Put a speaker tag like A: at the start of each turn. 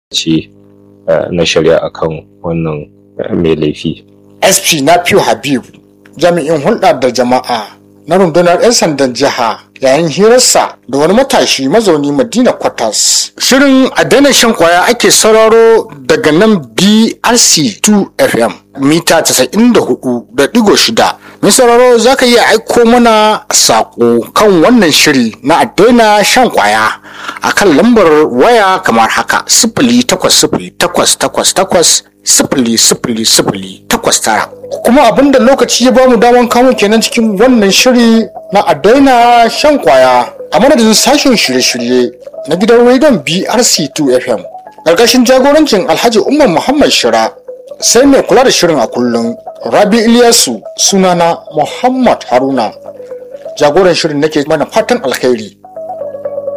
A: ce na shari'a akan wannan mai laifi.
B: sp na fiyo habib jami'in hulɗa da jama'a na rundunar 'yan sandan jiha yayin hirarsa da wani matashi mazauni madina kwatas shirin a daina shan kwaya ake sauraro daga nan brc 2 fm mita 94.6 mai sauraro za ka iya aiko mana saƙo kan wannan shiri na a daina shan kwaya a kan lambar waya kamar haka sifili takwas sifili takwas takwas takwas sifili sifili sifili takwas tara kuma abinda lokaci ya bamu daman kamo kenan cikin wannan shiri na a daina shan kwaya a madadin sashen shirye-shirye na gidan rediyon brc2 fm ƙarƙashin jagorancin alhaji umar muhammad shira sai mai kula da shirin a kullum rabi iliyasu sunana muhammad haruna jagoran shirin nake mana fatan alkhairi